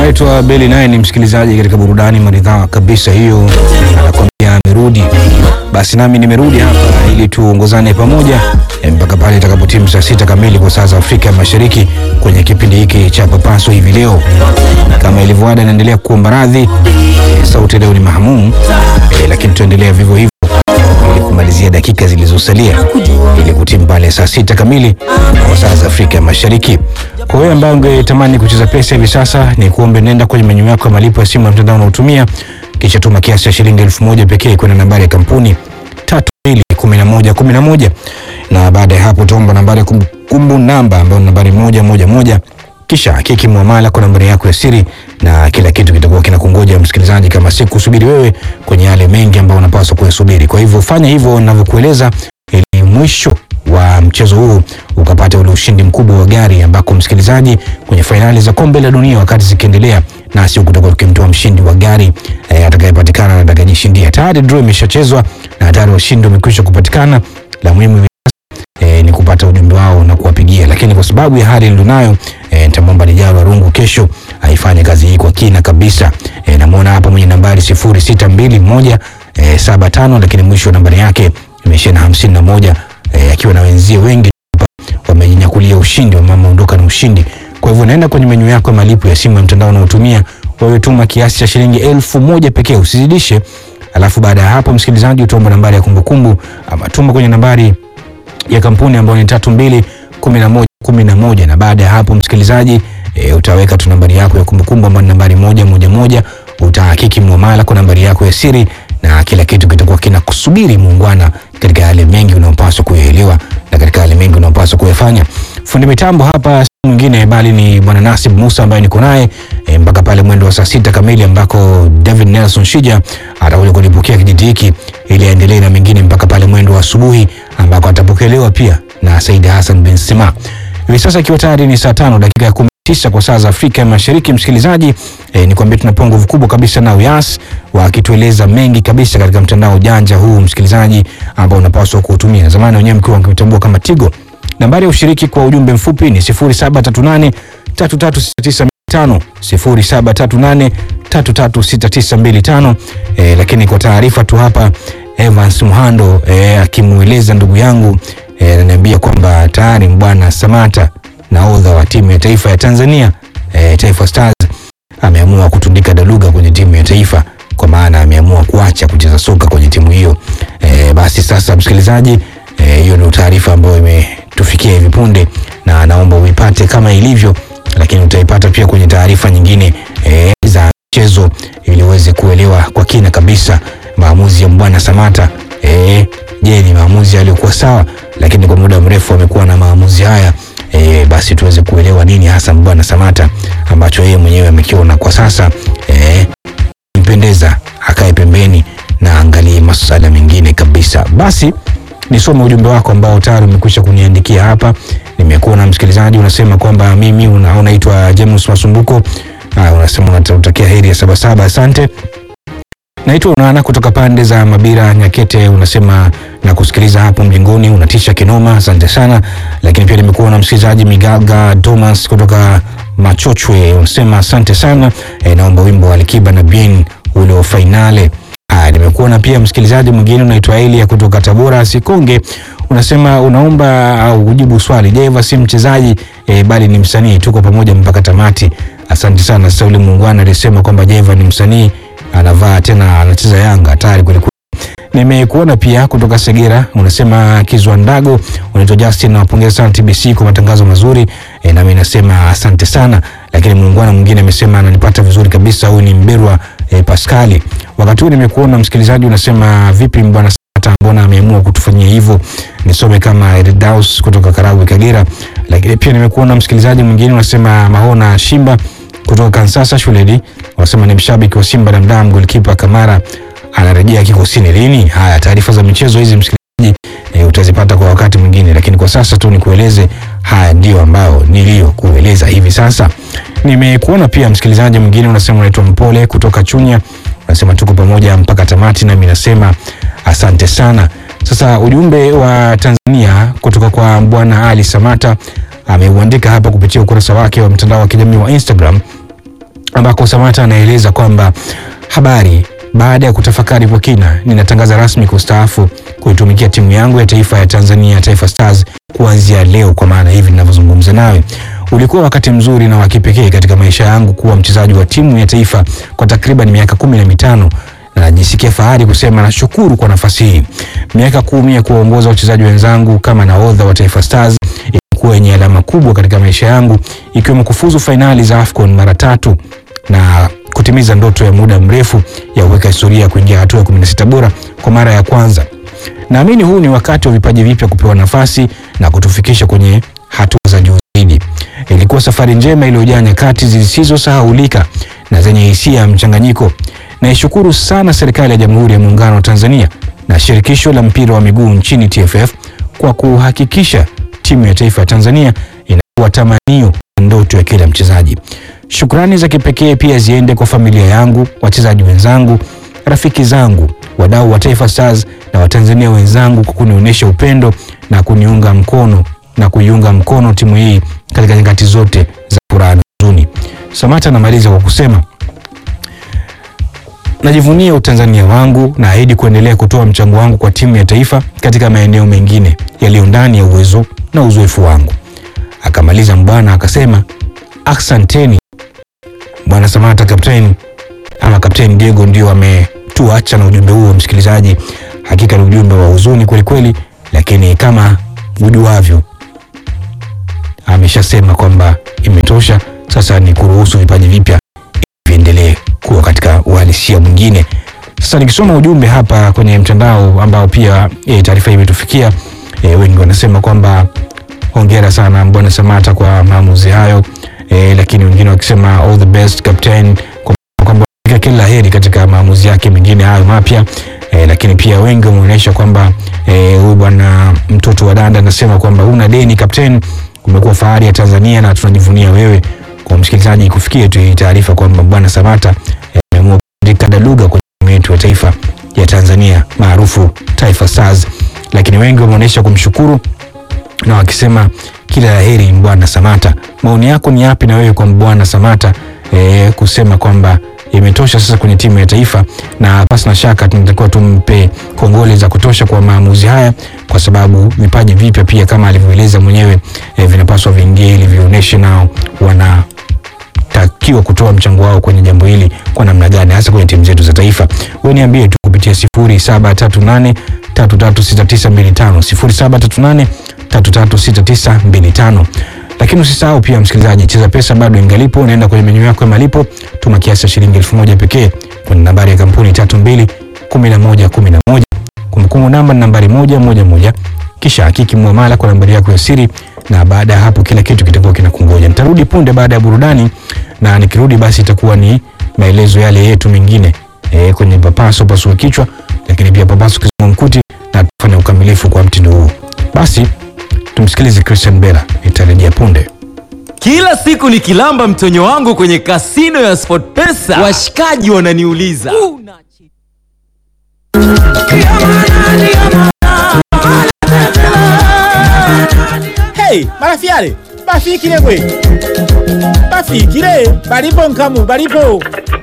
anaitwa Beli, naye ni msikilizaji katika burudani maridhawa kabisa hiyo, anakwambia amerudi. Basi nami nimerudi hapa ili tuongozane pamoja eh, mpaka pale itakapotimu saa sita kamili kwa saa za Afrika Mashariki kwenye kipindi hiki cha Papaso hivi leo. Kama ilivyoada, naendelea kuomba radhi eh, sauti leo ni mahamumu eh, lakini tuendelea vivyo hivyo ili kumalizia dakika zilizosalia ili kutimu pale saa sita kamili kwa saa za Afrika Mashariki. Kwa wewe ambaye ungetamani kucheza pesa hivi sasa, ni kuombe nenda kwenye menyu yako ya malipo ya simu ya mtandao unaotumia, kisha tuma kiasi cha shilingi elfu moja pekee kwenda nambari ya kampuni tatu mbili kumi na moja kumi na moja na baada ya hapo utaomba nambari ya kumbukumbu namba ambayo ni nambari moja moja moja kisha hakiki muamala kwa nambari yako ya siri na kila kitu kitakuwa kinakungoja msikilizaji, kama si kusubiri wewe kwenye yale mengi ambayo unapaswa kuyasubiri. Kwa hivyo fanya hivyo ninavyokueleza, ili mwisho wa mchezo huu ukapata ule ushindi mkubwa wa gari, ambako msikilizaji, kwenye fainali za kombe la dunia wakati zikiendelea, nasi kutakuwa tukimtoa mshindi wa gari eh, atakayepatikana na atakayejishindia. Tayari draw imeshachezwa na tayari washindi wamekwisha kupatikana. La muhimu e, ni kupata ujumbe wao na kuwapigia, lakini kwa sababu ya hali nilionayo e, nitamwomba Lijalo Rungu kesho aifanye kazi hii kwa kina kabisa. E, namwona hapa mwenye nambari sifuri sita mbili moja e, saba tano lakini mwisho wa nambari yake imeishia na hamsini na moja e, akiwa na wenzie wengi hapa wamejinyakulia ushindi, wameondoka na ushindi. Kwa hivyo naenda kwenye menyu yako ya malipo ya simu ya mtandao unaotumia wewe, tuma kiasi cha shilingi elfu moja pekee, usizidishe. Alafu baada ya hapo, msikilizaji, utaomba nambari ya kumbukumbu ama tuma kwenye nambari ya kampuni ambayo ni tatu mbili kumi na moja kumi na moja na baada ya hapo msikilizaji e, utaweka tu nambari yako ya kumbukumbu ambayo ni nambari moja moja moja utahakiki muamala kwa nambari yako ya siri na kila kitu kitakuwa kinakusubiri muungwana katika yale mengi unayopaswa kuyaelewa na katika yale mengi unayopaswa kuyafanya fundi mitambo hapa si mwingine bali ni bwana Nasib Musa ambaye niko naye e, mpaka pale mwendo wa saa sita kamili ambako David Nelson Shija atakuja kulipokea kijiti hiki ili aendelee na mengine mpaka pale mwendo wa asubuhi ambako atapokelewa pia na Said Hassan bin Sima. Hivi sasa ikiwa tayari ni saa tano dakika ya kumi tisa kwa saa za Afrika ya Mashariki, msikilizaji e, ni kuambia tunapewa nguvu kubwa kabisa na Uyas wakitueleza mengi kabisa katika mtandao janja huu msikilizaji, ambao unapaswa kuutumia. Zamani wenyewe mkiwa mkitambua kama Tigo. Nambari ya ushiriki kwa ujumbe mfupi ni 0738 336925 0738 336925. E, lakini kwa taarifa tu hapa Evans Muhando e, akimweleza ndugu yangu e, ananiambia kwamba tayari bwana Samata nahodha wa timu ya taifa ya Tanzania e, Taifa Stars ameamua kutundika daluga kwenye timu ya taifa, kwa maana ameamua kuacha kucheza soka kwenye timu hiyo. E, basi sasa msikilizaji, hiyo e, ndio taarifa ambayo imetufikia hivi punde, na naomba uipate kama ilivyo, lakini utaipata pia kwenye taarifa nyingine e, za mchezo ili uweze kuelewa kwa kina kabisa maamuzi ya Mbwana Samata. E, je, ni maamuzi yaliyokuwa sawa? Lakini kwa muda mrefu amekuwa na maamuzi haya e, basi tuweze kuelewa nini hasa Mbwana Samata ambacho yeye mwenyewe amekiona kwa sasa e, mpendeza akae pembeni na angalie masuala mengine kabisa. Basi nisome ujumbe wako ambao tayari umekwisha kuniandikia hapa. Nimekuona msikilizaji, unasema kwamba mimi una, unaitwa James Masumbuko. Ah, unasema unatakia heri ya Sabasaba. Asante. Naitwa Unana kutoka pande za Mabira Nyakete, unasema na kusikiliza hapo mjingoni, unatisha kinoma, asante sana. Lakini pia nimekuwa na msikilizaji Migaga Thomas kutoka Machochwe, unasema asante sana e, naomba wimbo wa Alikiba na Bien ule wa fainale. Haya, nimekuona pia msikilizaji mwingine unaitwa Elia kutoka Tabora Sikonge, unasema unaomba au kujibu swali, Jeva si mchezaji e, bali ni msanii, tuko pamoja mpaka tamati. Asante sana. Sasa ule muungwana alisema kwamba Jeva ni msanii anavaa tena anacheza Yanga hatari kweli kweli. Nimekuona pia kutoka Segera unasema Kizwa Ndago, unaitwa Justin, nawapongeza sana TBC kwa matangazo mazuri e, nami nasema asante sana. Lakini muungwana mwingine amesema ananipata vizuri kabisa, huyu ni Mberwa e, Pascali. Wakati huu nimekuona msikilizaji unasema vipi bwana Samata, mbona ameamua kutufanyia hivyo? Nisome kama Eridaus kutoka Karagwe Kagera. Lakini pia nimekuona msikilizaji mwingine unasema Mahona Shimba kutoka Kansasa shuleni wanasema ni mshabiki wa Simba na mdam golikipa Kamara anarejea kikosini lini? Haya, taarifa za michezo hizi msikilizaji, e, utazipata kwa wakati mwingine, lakini kwa sasa tu nikueleze haya ndio ambao niliyokueleza hivi sasa. Nimekuona pia msikilizaji mwingine unasema unaitwa Mpole kutoka Chunya, unasema tuko pamoja mpaka tamati, nami nasema asante sana. Sasa ujumbe wa Tanzania kutoka kwa bwana Ali Samata ameuandika hapa kupitia ukurasa wake wa mtandao wa kijamii wa Instagram ambako Samata anaeleza kwamba habari, baada ya kutafakari kwa kina, ninatangaza rasmi kustaafu kuitumikia timu yangu ya taifa ya Tanzania, Taifa Stars, kuanzia leo. Kwa maana hivi ninavyozungumza nawe, ulikuwa wakati mzuri na wa kipekee katika maisha yangu kuwa mchezaji wa timu ya taifa kwa takriban miaka kumi na mitano na najisikia fahari kusema nashukuru kwa nafasi hii. Miaka kumi ya kuwaongoza wachezaji wenzangu kama nahodha wa Taifa Stars ilikuwa yenye alama kubwa katika maisha yangu, ikiwemo kufuzu fainali za AFCON mara tatu na kutimiza ndoto ya muda mrefu ya kuweka historia ya kuingia hatua ya 16 bora kwa mara ya kwanza. Naamini huu ni wakati wa vipaji vipya kupewa nafasi na kutufikisha kwenye hatua za juu zaidi. Ilikuwa safari njema iliyojaa nyakati zisizosahaulika na zenye hisia ya mchanganyiko. Naishukuru sana serikali ya Jamhuri ya Muungano wa Tanzania na shirikisho la mpira wa miguu nchini TFF kwa kuhakikisha timu ya taifa ya Tanzania inakuwa tamanio na ndoto ya kila mchezaji. Shukrani za kipekee pia ziende kwa familia yangu, wachezaji wenzangu, rafiki zangu, wadau wa Taifa Stars na Watanzania wenzangu kwa kunionyesha upendo na kuniunga mkono na kuiunga mkono timu hii katika nyakati zote za furaha na huzuni. Samata anamaliza kwa kusema najivunia utanzania wangu na ahidi kuendelea kutoa mchango wangu kwa timu ya taifa katika maeneo mengine yaliyo ndani ya uwezo na uzoefu wangu. Akamaliza mbwana akasema, asanteni bwana Samata. Kapteni ama Kapteni Diego ndio ametuacha na ujumbe huo, msikilizaji. Hakika ni ujumbe wa huzuni kwelikweli, lakini kama ujuavyo, ameshasema kwamba imetosha. Sasa ni kuruhusu vipaji vipya viendelee kuwa katika uhalisia mwingine. Sasa nikisoma ujumbe hapa kwenye mtandao ambao pia e, taarifa hii imetufikia e, wengi wanasema kwamba hongera sana bwana Samata kwa maamuzi hayo e, lakini wengine wakisema all the best captain, kwa- kwamba kila la heri katika maamuzi yake mengine hayo mapya e, lakini pia wengi wameonyesha kwamba eh, huyu bwana mtoto wa danda anasema kwamba huna deni captain, umekuwa fahari ya Tanzania na tunajivunia wewe. Kwa msikilizaji, kufikia tu hii taarifa kwamba bwana Samata eh, ameamua kuandika daluga kwenye timu yetu ya taifa ya Tanzania maarufu Taifa Stars, lakini wengi wameonyesha kumshukuru na wakisema kila la heri bwana Samata. Maoni yako ni yapi na wewe kwa bwana Samata e, kusema kwamba imetosha sasa kwenye timu ya taifa, na pasi na shaka tunatakiwa tumpe kongole za kutosha kwa maamuzi haya, kwa sababu vipaji vipya pia kama alivyoeleza mwenyewe e, vinapaswa viingie ili vionyeshe nao wana takiwa kutoa mchango wao kwenye jambo hili kwa namna gani, hasa kwenye timu zetu za taifa. Wewe niambie tu kupitia 0738 336925 0738 336925. Lakini usisahau pia msikilizaji, Cheza Pesa bado ingalipo, unaenda kwenye menyu yako ya malipo, tuma kiasi cha shilingi elfu moja pekee kwenye nambari ya kampuni 32 11 11. Kumbukumbu namba ni nambari moja moja moja, kisha hakiki muamala kwa nambari yako ya siri, na baada ya hapo kila kitu kitakuwa kinakungoja. Nitarudi punde baada ya burudani, na nikirudi basi itakuwa ni maelezo yale yetu mengine e, kwenye papaso pasua kichwa, lakini pia papaso kizungua mkuti, na tufanye ukamilifu kwa mtindo huu. Basi tumsikilize Christian Bella, nitarejea punde. Kila siku nikilamba mtonyo wangu kwenye kasino ya SportPesa, washikaji wananiuliza Hey, marafiale bafikile gwe bafikile balipo nkamu balipo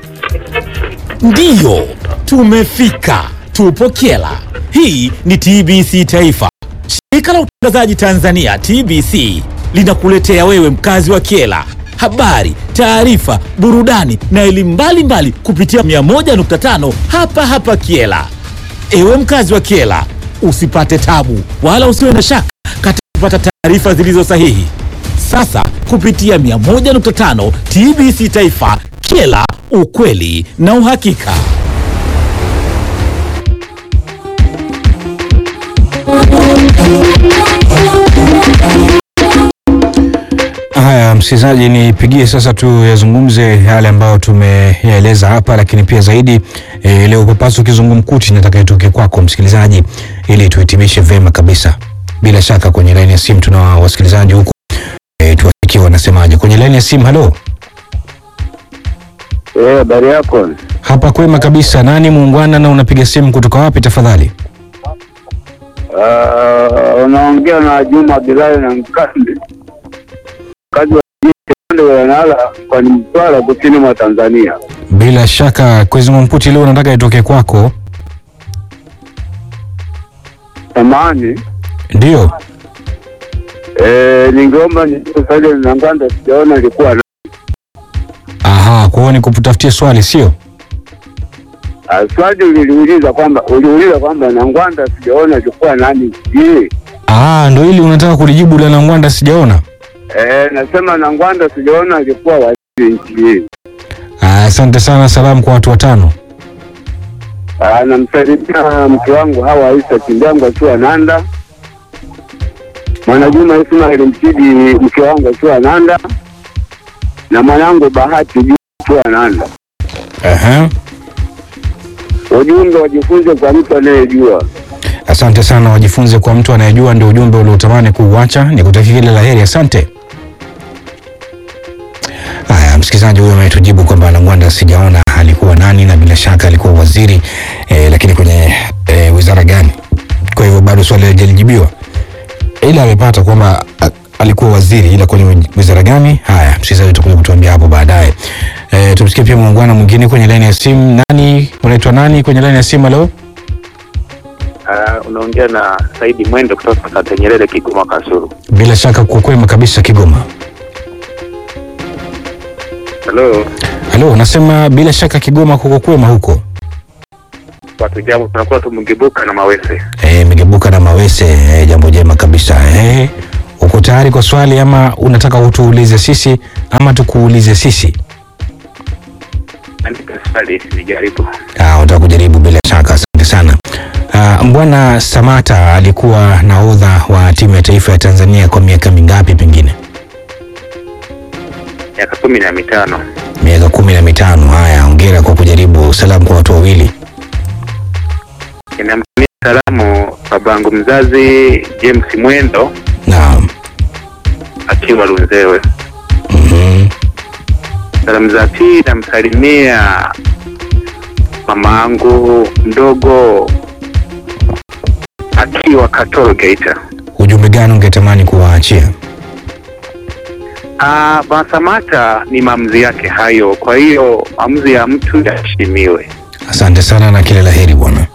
ndiyo tumefika tupo kyela hii ni tbc taifa shirika la utangazaji tanzania tbc linakuletea wewe mkazi wa kyela habari taarifa burudani na elimu mbalimbali kupitia 101.5 hapa hapa kyela Ewe mkazi wa Kiela, usipate tabu wala usiwe na shaka katika kupata taarifa zilizo sahihi. Sasa kupitia 101.5 TBC Taifa, Kiela, ukweli na uhakika. Haya, msikilizaji, nipigie sasa tu yazungumze yale ambayo tumeyaeleza hapa, lakini pia zaidi e, leo papaso kizungumkuti nataka itoke kwako msikilizaji, ili tuhitimishe vema kabisa. Bila shaka kwenye laini ya simu tuna wasikilizaji huko e, tuwasikie wanasemaje kwenye laini ya simu. Halo, Eh, habari yako? hapa kwema kabisa. Nani muungwana na unapiga simu kutoka wapi tafadhali? Ah, unaongea na Juma Bilali na Mkande, kazi wa upande wa Nala mkoani Mtwara kusini mwa Tanzania. Bila shaka Kizungumkuti leo nataka itoke kwako, Samahani, ndio? eh, ningeomba nisaje na Ngwanda, sijaona ilikuwa na Aha, kwa hiyo nikutafutie swali sio? Ah, swali uliliuliza kwamba uliuliza kwamba na Ngwanda sijaona ilikuwa nani? Je, Ah, ndo hili unataka kulijibu la Nangwanda sijaona. eh, nasema na Ngwanda sijaona ilikuwa waziri nchi hii. Ah, Asante sana, salamu kwa watu watano. Ah, namsalimia mke wangu Hawa Isa Kindangu akiwa Nanda, Mwanajuma Ismail Msidi mke wangu akiwa Nanda, na mwanangu Bahati Juma akiwa Nanda. Aha. Ujumbe wajifunze kwa mtu anayejua. Asante sana, wajifunze kwa mtu anayejua, ndio ujumbe uliotamani kuuacha. Nikutakia kila la heri, asante. Haya, msikilizaji huyo ametujibu kwamba Nangwanda sijaona alikuwa nani, na bila shaka alikuwa waziri eh, lakini kwenye eh, wizara gani? Kwa hivyo bado swali halijajibiwa, ila amepata kwamba a- alikuwa waziri, ila kwenye wizara gani? Haya, msikilizaji utakuja kutuambia hapo baadaye. Eh, tumsikie pia muungano mwingine kwenye laini ya simu. Nani unaitwa nani kwenye laini ya simu? Leo Uh, unaongea na Saidi Mwendo kutoka Sante Nyerere, Kigoma, Kasulu. bila shaka kwa kwema kabisa Kigoma. Halo, Halo, unasema bila shaka Kigoma kuko kwema huko. watu jambo, tunakuwa tumegebuka na mawese. Eh, migebuka na mawese eh, jambo jema kabisa. Eh, uko tayari kwa swali ama unataka utuulize sisi ama tukuulize sisi? Andika swali nijaribu. Ah, unataka kujaribu bila shaka. Asante sana. Ah, Mbwana Samata alikuwa nahodha wa timu ya taifa ya Tanzania kwa miaka mingapi pengine? Miaka kumi na mitano. Miaka kumi na mitano. Haya, hongera kwa kujaribu. Salamu kwa watu wawili. Ninamtumia salamu babangu mzazi James Mwendo Naam. akiwa Lunzewe. Mhm. Salamu za pili namsalimia mama yangu mdogo akiwa Katoro Geita. Ujumbe gani ungetamani kuwaachia? Ah, Bwana Samata ni maamuzi yake hayo, kwa hiyo maamuzi ya mtu yaheshimiwe. Asante sana na kila la heri bwana.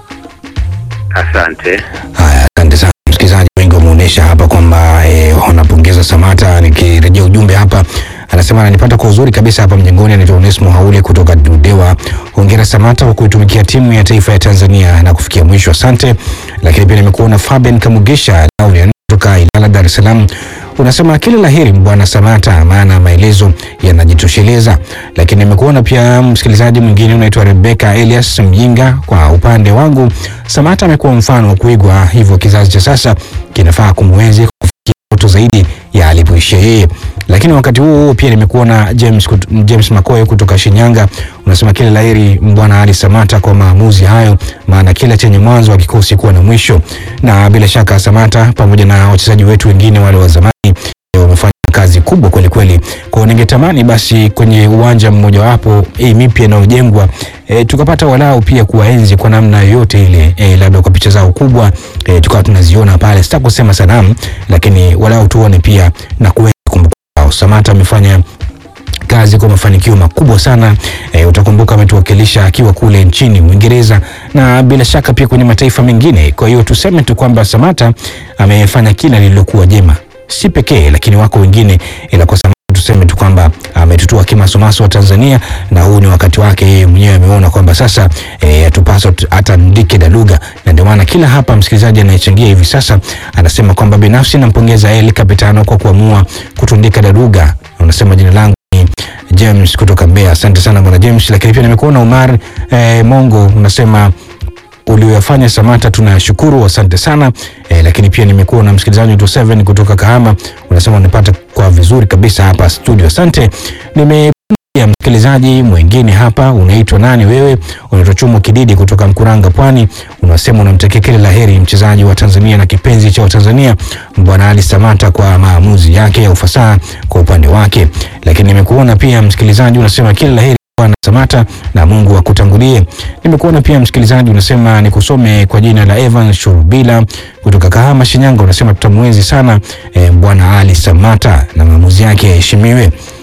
Asante. Haya, asante sana msikilizaji. Wengi wameonyesha hapa kwamba eh, wanapongeza Samata. Nikirejea ujumbe hapa, anasema ananipata kwa uzuri kabisa hapa mjengoni. Anaitwa Onesmo Haule kutoka Dudewa. Hongera Samata kwa kuitumikia timu ya taifa ya Tanzania na kufikia mwisho, asante. Lakini pia nimekuona Fabian Kamugisha Laurian kutoka Ilala, Dar es Salaam unasema kila la heri bwana Samata, maana maelezo yanajitosheleza. Lakini nimekuona pia msikilizaji mwingine unaitwa Rebecca Elias Mjinga. Kwa upande wangu, Samata amekuwa mfano wa kuigwa, hivyo kizazi cha sasa kinafaa kumwenzi kufikia ndoto zaidi ya alipoishia yeye. Lakini wakati huo huo pia nimekuona James, kut- James Makoe kutoka Shinyanga unasema kila la heri bwana Ali Samata kwa maamuzi hayo, maana kila chenye mwanzo hakikosi kuwa na mwisho. Na bila shaka Samata pamoja na wachezaji wetu wengine wale wa zamani eh, wamefanya kazi kubwa kweli kweli. Kwa hiyo ningetamani basi kwenye uwanja mmojawapo hii mipya inayojengwa e, tukapata walau pia kuwaenzi kwa namna yoyote ile e, labda kwa picha zao kubwa e, tukawa tunaziona pale, sitaki kusema sanamu, lakini walau tuone pia na kuenzi kumbukumbu zao. Samata amefanya kazi kwa mafanikio makubwa sana e, utakumbuka ametuwakilisha akiwa kule nchini Uingereza na bila shaka pia kwenye mataifa mengine. Kwa hiyo tuseme tu kwamba Samata amefanya kila lililokuwa jema, si pekee, lakini wako wengine, ila kwa Samata tuseme tu kwamba ametutua kimasomaso wa Tanzania na huu ni wakati wake yeye mwenyewe ameona kwamba sasa e, atupasa hata ndike daluga, na ndio maana kila hapa msikilizaji anayechangia hivi sasa anasema kwamba binafsi nampongeza El Capitano kwa kuamua kutundika daluga. Unasema jina langu ni James kutoka Mbeya. Asante sana bwana James, lakini pia nimekuona Umar eh, Mongo unasema ulioyafanya Samata tunashukuru, asante sana e, lakini pia nimekuwa na msikilizaji wetu 7 kutoka Kahama unasema unapata kwa vizuri kabisa hapa studio, asante. Nime ya msikilizaji mwingine hapa, unaitwa nani wewe? Unaitwa Chumo Kididi kutoka Mkuranga, Pwani. Unasema unamtakia kila la heri mchezaji wa Tanzania na kipenzi cha Watanzania Bwana Ali Samata kwa maamuzi yake ya ufasaha kwa upande wake. Lakini nimekuona pia msikilizaji unasema kila la heri Bwana Samata na Mungu akutangulie. Nimekuona pia msikilizaji unasema nikusome kwa jina la Evan Shurubila kutoka Kahama, Shinyanga. Unasema tutamwenzi sana e, Bwana Ali Samata na maamuzi yake yaheshimiwe.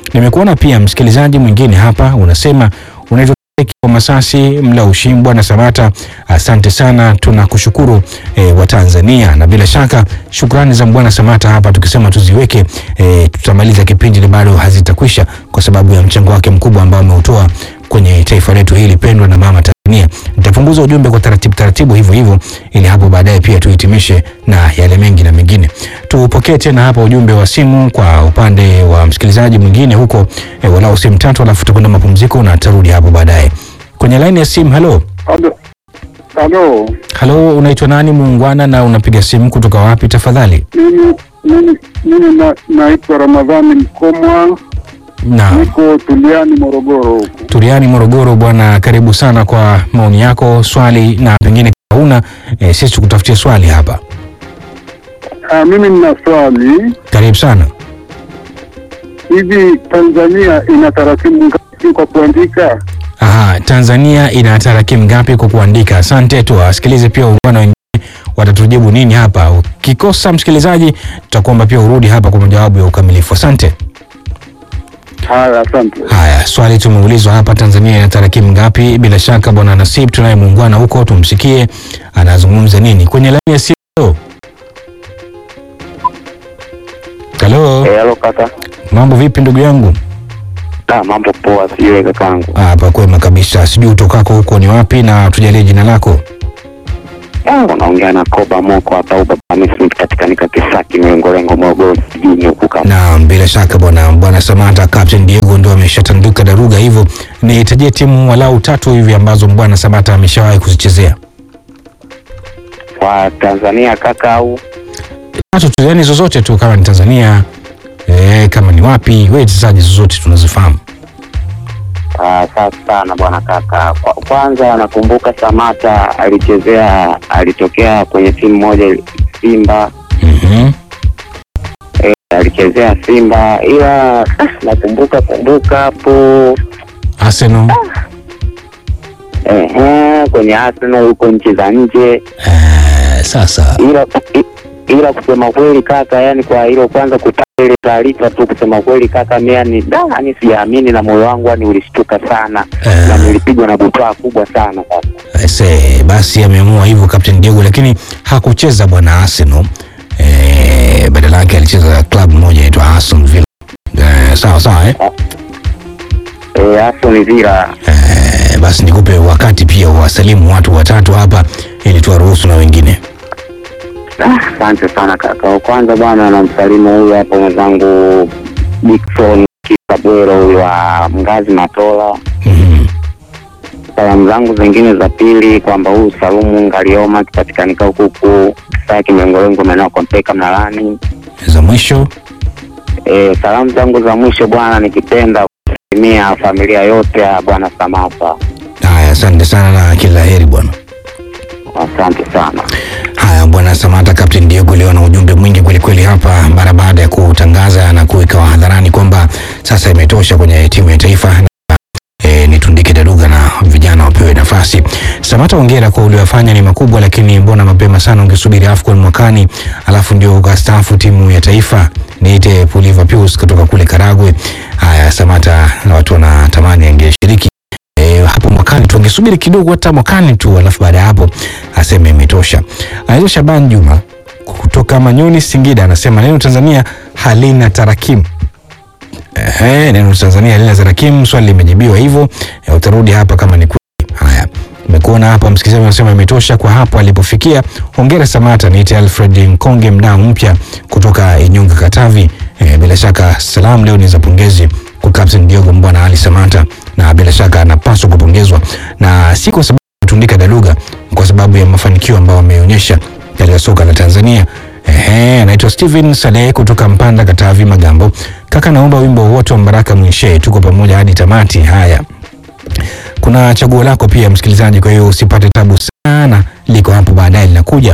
Nimekuona pia msikilizaji mwingine hapa unasema unaitwa wa Masasi mla ushimbwa na Samata, asante sana, tunakushukuru e, wa Tanzania, na bila shaka shukrani za Bwana Samata hapa tukisema tuziweke e, tutamaliza kipindi na bado hazitakwisha kwa sababu ya mchango wake mkubwa ambao ameutoa kwenye taifa letu hili pendwa na mama Tanzania. Nitapunguza ujumbe kwa taratibu taratibu hivyo hivyo, ili hapo baadaye pia tuhitimishe na yale mengi na mengine. Tupokee tena hapa ujumbe wa simu kwa upande wa msikilizaji mwingine huko e, walau simu tatu, alafu tutakwenda mapumziko na tarudi hapo baadaye kwenye laini ya simu. Halo, Halo, halo, halo, unaitwa nani muungwana, na unapiga simu kutoka wapi tafadhali? mimi mimi mimi na, naitwa Ramadhani Mkomwa, Na niko Tuliani, Morogoro huku. Turiani, Morogoro. Bwana, karibu sana kwa maoni yako, swali na pengine kama una e, sisi tukutafutia swali hapa. Ah, mimi nina swali Karibu sana. hivi, Tanzania ina taratibu ngapi kwa kuandika? Aha, Tanzania ina tarakimu ngapi kwa kuandika? Asante, tuwasikilize pia ungwana wengine watatujibu nini hapa. Ukikosa msikilizaji, tutakuomba pia urudi hapa kwa majawabu ya ukamilifu. Asante. Haya, asante. Haya, swali tumeulizwa hapa, Tanzania ina tarakimu ngapi? Bila shaka bwana Nasib tunaye muungwana huko, tumsikie anazungumza nini kwenye laini ya simu. Halo, Halo kaka. mambo vipi ndugu yangu? Ah, mambo poa, sijui kakangu. Ah, Hapa kwema kabisa, sijui utokako huko ni wapi na tujalie jina lako. Ah, unaongea na Koba Moko hapa Uba Hamisi katikanika Kisaki Mlengolengo Morogoro jijini huku kama. Na bila shaka bwana bwana Samata, Captain Diego ndo ameshatanduka daruga, hivyo nihitajie timu walau tatu hivi ambazo bwana Samata ameshawahi kuzichezea. Kwa Tanzania kaka au Tatu tu, yani zozote tu, kama ni Tanzania eh, kama ni wapi, wewe chezaji zozote tunazifahamu. Ah, safi sana bwana kaka. Kwa, kwanza nakumbuka Samata alichezea alitokea kwenye timu moja Simba Mhm. eh, alichezea Simba ila ah, nakumbuka kumbuka hapo Arsenal eh, eh, kwenye Arsenal huko nchi za nje eh, sasa ila i- ila kusema kweli kaka, yani kwa hilo kwanza kupata ile taarifa tu, kusema kweli kaka, mimi yani da, yani siamini na moyo wangu yani ulishtuka sana Eh. na nilipigwa na butwaa kubwa sana kaka. Ese, basi ameamua hivyo Captain Diego, lakini hakucheza bwana Arsenal eh, badala yake alicheza club moja inaitwa Aston Villa eh, sawa sawa eh? Eh, Aston Villa Eh, basi nikupe wakati pia wasalimu watu watatu hapa ili tuwaruhusu na wengine. Ah, asante sana kaka. Kwanza bwana, namsalimu huyu hapo mwenzangu Dickson Kisabwero huyu wa Mgazi Matola. Mhm. Salamu zangu zingine za pili kwamba huyu Salumu Ngalioma akipatikanika huku huku Kisaki Mlengolengo maeneo ya Kompeka Mnalani. Za mwisho E, salamu zangu za mwisho bwana, nikipenda kusalimia familia yote ya bwana Samata. haya, asante sana na kila heri bwana. Asante sana. Haya bwana Samata, Captain Diego leo na ujumbe mwingi kwelikweli hapa, mara baada ya kutangaza na kuweka hadharani kwamba sasa imetosha kwenye timu ya taifa na e, nitundike daruga na vijana wapewe nafasi. Samata, hongera kwa uliofanya ni makubwa, lakini mbona mapema sana? Ungesubiri AFCON mwakani alafu ndio ukastaafu timu ya taifa. Niite Puliva Pius kutoka kule Karagwe. Haya Samata, na watu wanatamani angeshiriki e, hapo mwakani tu, angesubiri kidogo, hata mwakani tu, alafu baada ya hapo aseme imetosha. Anaitwa Shaban Juma kutoka Manyoni, Singida, anasema neno Tanzania halina tarakimu. Ehe, neno Tanzania halina tarakimu. Swali limejibiwa hivyo. E, utarudi hapa kama ni kweli. Haya, nimekuona hapa msikilizaji anasema imetosha kwa hapo alipofikia. Hongera Samata. Niite Alfred Nkonge, mdau mpya kutoka Inyunga, Katavi. E, bila shaka salamu leo ni za pongezi kwa Captain Diogo Mbwana Ali Samata, na bila shaka anapaswa kupongezwa na si kwa sababu tundika daluga, kwa sababu ya mafanikio ambayo ameonyesha katika soka la Tanzania. Ehe, anaitwa Steven Saleh kutoka Mpanda, Katavi, Magambo. Kaka, naomba wimbo wote wa Mbaraka Mwishe, tuko pamoja hadi tamati. Haya, kuna chaguo lako pia msikilizaji, kwa hiyo usipate tabu sana, liko hapo baadaye linakuja.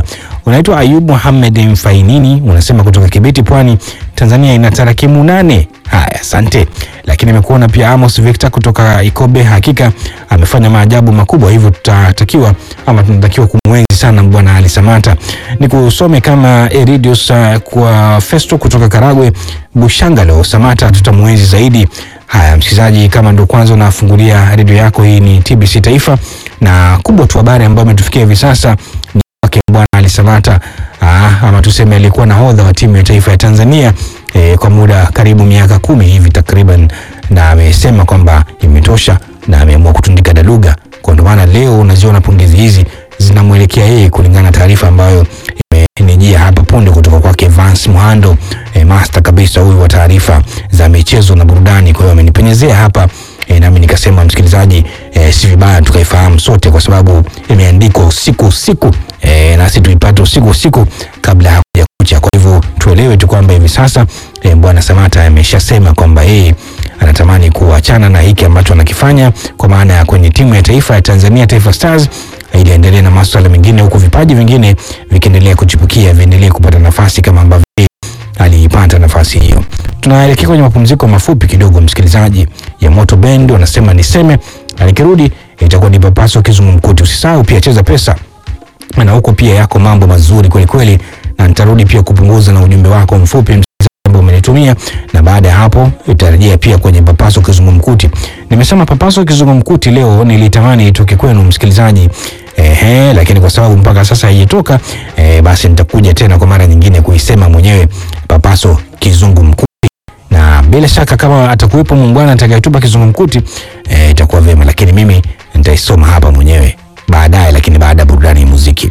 Unaitwa Ayub Muhamed Mfainini, unasema kutoka Kibiti, Pwani, Tanzania ina tarakimu nane. Haya, asante. Lakini amekuona pia Amos Victor kutoka Ikobe, hakika amefanya maajabu makubwa, hivyo tutatakiwa ama tunatakiwa kumwenzi sana bwana Ali Samata. Ni kusome kama Eridius uh, kwa Festo kutoka Karagwe Bushangalo. Samata tutamwenzi zaidi. Haya, msikilizaji, kama ndo kwanza unafungulia redio yako, hii ni TBC Taifa na kubwa tu habari ambayo imetufikia hivi sasa ni wake bwana Ali Samata ah, ama tuseme alikuwa nahodha wa timu ya taifa ya Tanzania eh, kwa muda karibu miaka kumi hivi takriban, na amesema kwamba imetosha na ameamua kutundika daluga. Kwa ndio maana leo unaziona pongezi hizi zinamwelekea yeye, kulingana na taarifa ambayo imenijia hapa punde kutoka kwake Vance Muhando eh, master kabisa huyu wa taarifa za michezo na burudani. Kwa hiyo amenipenyezea hapa e, nami nikasema msikilizaji, e, si vibaya tukaifahamu sote, kwa sababu imeandikwa usiku usiku, e, nasi tuipate usiku usiku kabla ya kuja kucha. Kwa hivyo tuelewe tu kwamba hivi sasa e, bwana Samata ameshasema kwamba yeye anatamani kuachana na hiki ambacho anakifanya kwa maana ya kwenye timu ya taifa ya Tanzania Taifa Stars ili aendelee na masuala mengine, huku vipaji vingine vikiendelea kuchipukia, viendelee kupata nafasi kama ambavyo yeye aliipata nafasi hiyo. Tunaelekea kwenye mapumziko mafupi kidogo, msikilizaji, ya Moto Band wanasema niseme, na nikirudi itakuwa ni papaso kizungumkuti. Usisahau pia cheza pesa, na huko pia yako mambo mazuri kweli kweli, na nitarudi pia kupunguza na ujumbe wako mfupi msikilizaji, ambao umenitumia, na baada ya hapo itarejea pia kwenye papaso kizungumkuti. Nimesema papaso kizungumkuti leo nilitamani itoke kwenu msikilizaji, ehe, lakini kwa sababu mpaka sasa haijatoka eh, basi nitakuja tena kwa mara nyingine kuisema mwenyewe papaso kizungumkuti na bila shaka kama atakuwepo muungwana atakayetupa kizungumkuti eh, itakuwa vyema, lakini mimi nitaisoma hapa mwenyewe baadaye, lakini baada ya burudani ya muziki.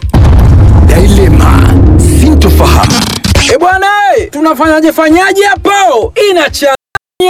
Dilema, sintofahamu. E bwana, tunafanyaje fanyaje hapo? Inacha